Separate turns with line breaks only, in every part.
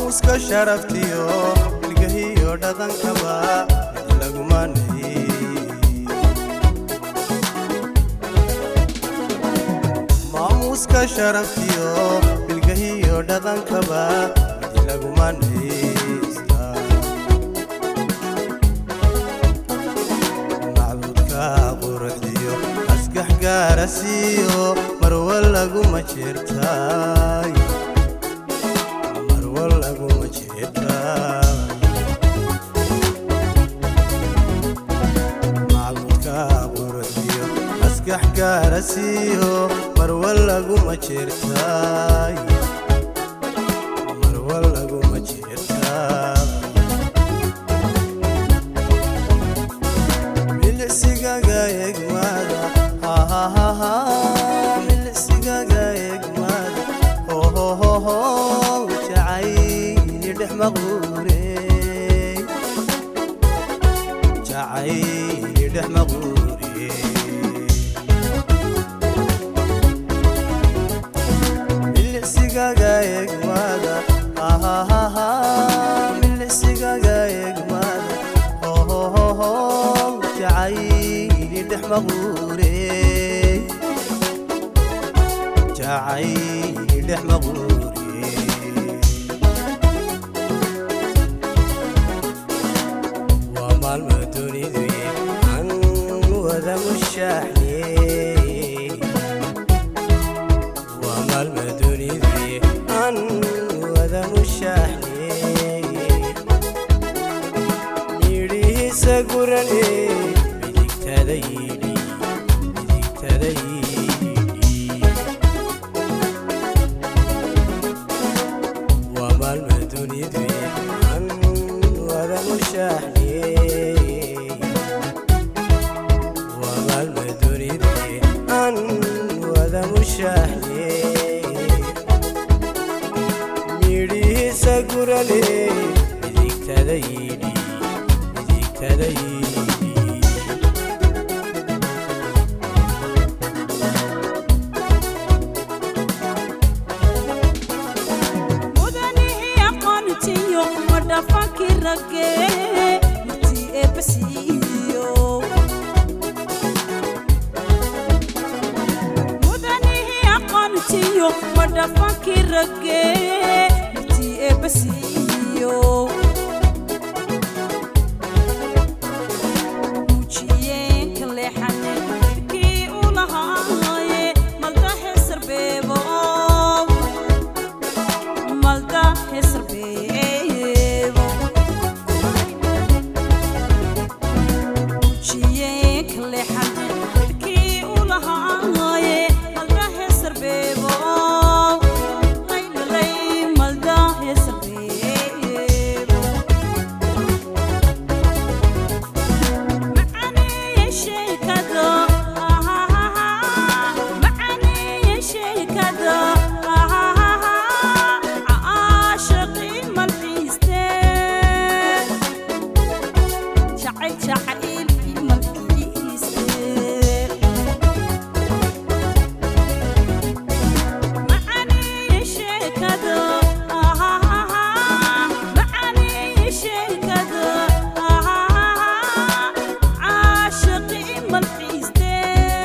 maamuuska sharaftiyo ilgahiyo dhaqankaba mid lagumanay maamuuska sharaftiyo bilgahiyo dhaqankaba mid lagumanaysta macbuudka quruxdiyo maskax gaara siiyo marwa laguma jirtay marwa laguma jirtay macbuudka quruxdiyo maskax gaara siiyo marwa laguma jirtay marwa laguma jirtay milicsigaga egmada hahahaha milicsigaga egmada hohohoho jacayli dhex maquure jacayli dhex maquure milicsigaga egmada hahahaha milicsigaga egmada hohohoho jacayli dhex maquure jacayli dhex maquure waa maalma dunidu an wada mushaaxniye waa maalma dunidu an wada mushaaxniye midhihiisa gurane midigtada yidhi midigtada yidhi waa maalma dunidu an wada mushaaxniye waa maalma dunidu an wada mushaaxniye midhihiisa gurane midigtada yidhi midigtada yidhi
mudanihii aqoontiyo madhafankii ragge martii eebbasiiyo mudanihii aqoontiyo madhafankii ragge martii eebbasiiyo muujiyeenka leexane kii u lahaaye maldahe sarbeebo malda hesarbeebo muujiyeenka leexane kii u lahaaye malda hesarbeebo laylalay malda hesarbeebo macaniye sheekado macaniye sheekado caashaqii malxiiste jacayl jacayl malxiiste macaniye sheekado macaniye sheekado caashaqii malxiiste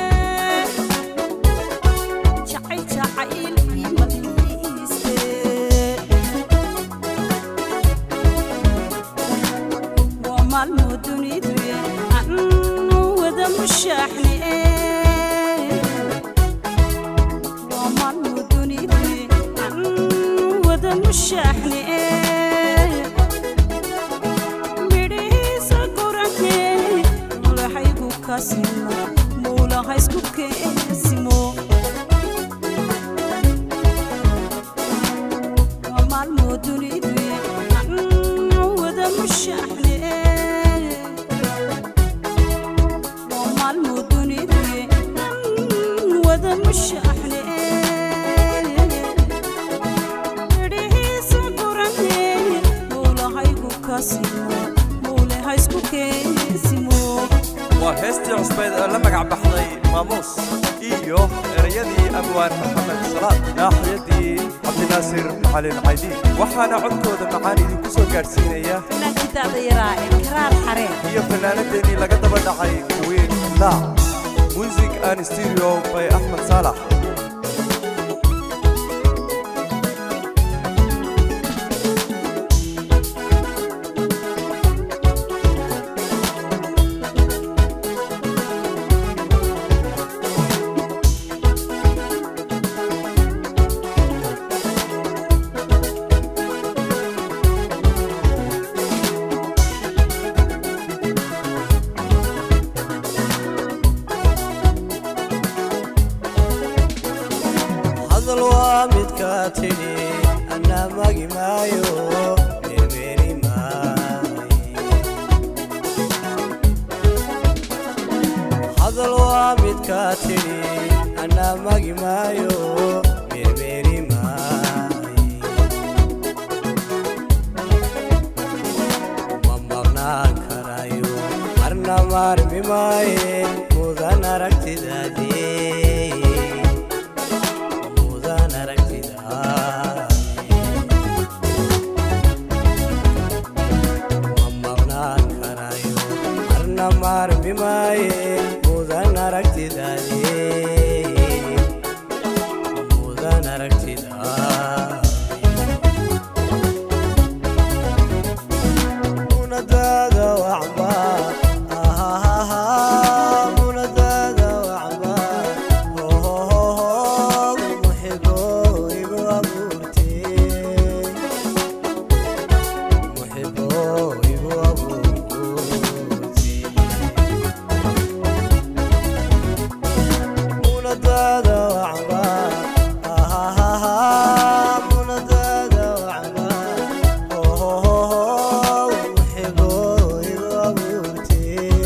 jacayl jacayl malxiiste waa maalmo dunidu anu wada mushaaxni waa maalmo dunidu anu wada mushaaxni midhihiisa gurane mulaxaygu kasimo muulahaysku keesimo waa maalmo dunidu anu wada mushaaxni waa maalmo dunidu anu wada mushaaxni midhihiisa gurane muulahaygu kasimo muulahaysku keesimo
waa heestii cusbeyd oo la magac baxday maamuus iyo erayadii abwaan maxamed salaad naaxiyadii cabdi cabdinaasir macalin caydi waxaana codkooda macaan idinku soo gaadhsiinaya
fanaankidaada yaraa ee karaar xareen
iyo fanaanadeennii laga daba dhacay queen laac music and stereo by axmed saalax
hadal waa midka tidhi anaa magi maayo meermeeri maayo hadal waa midka tidhi anaa magi maayo meermeeri maayo ma maqnaan karayo marna maarmi maaye mudan aragtidaadii mudan aragtidaadii ma maqnaan karayo marna maarmi maaye mudan aragtidaadii mudan aragtidaadii munadada wacba ahahaha munadada wacba hohohoho muxibo igu abuurte muxibo igu abuurte munadada wacba ahahaha munadada wacba hohohoho muxibo igu abuurte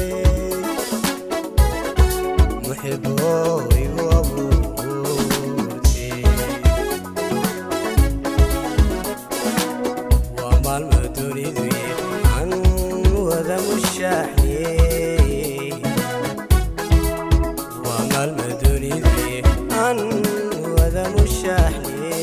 muxibo igu abuurte waa maalmo dunidu an wada mushaaxye waa maalmo dunidu an wada mushaaxye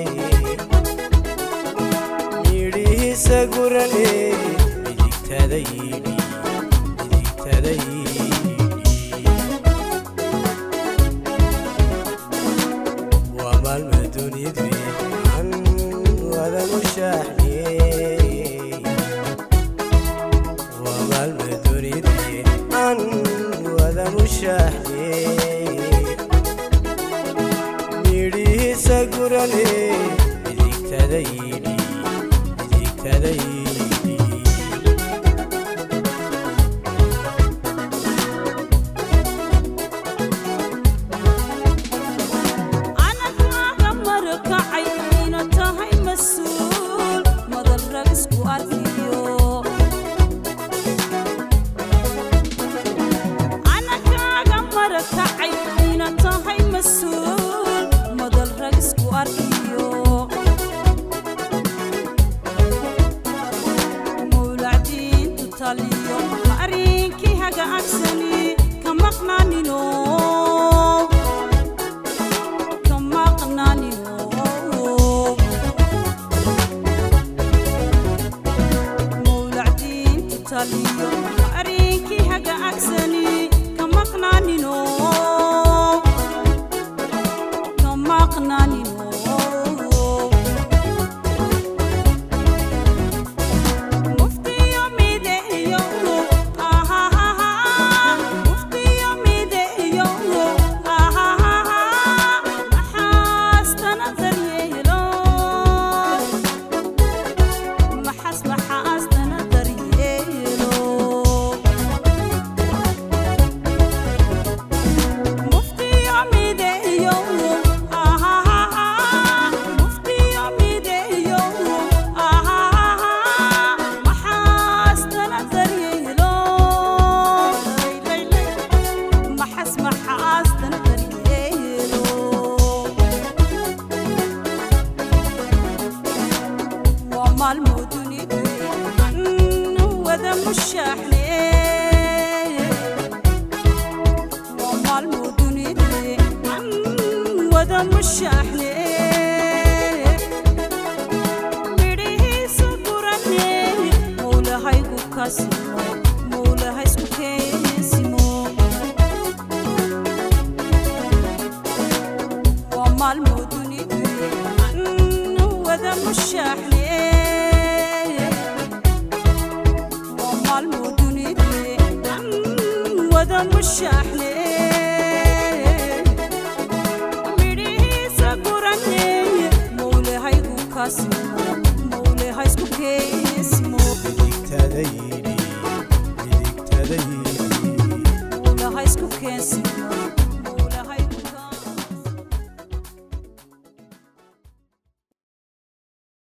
yidhihiisa gurane midigtada yidhi midigtada yidhi waa maalma dunidu an wada mushaaxye waa maalma dunidu an wada mushaaxye yidhihiisa gurane midigtada yidhi midigtada yidhi
anagaaga marakacay ina tahay mas-uul madal rag isku arkiyo anagaaga marakacay ina tahay mas-uul madal rag isku arkiyo mawlacdiintu taliyo arrinkii haga agsani ka maqnaanino ka maqnaanino mawlacdiintu taliyo arrinkii haga agsani ka maqnaanino ka maqnaanino muftiyo mideeyo ahahaha muftiyo mideeyo ahahaha maxaastana daryeelo maxas maxaastana daryeelo muftiyo mideeyo ahahaha muftiyo mideeyo ahahaha maxaastana daryeelo maxas maxaastana daryeelo waa maalmo dunidu an wada mushaaxne waa maalmo dunidu an wada mushaaxne kaasimo mowlaha isku keensimo waa maalmoo dunidu an wada mushaaxne waa maalmoo dunidu an wada mushaaxne midhihiisa gurane mowlahaygu kaasimo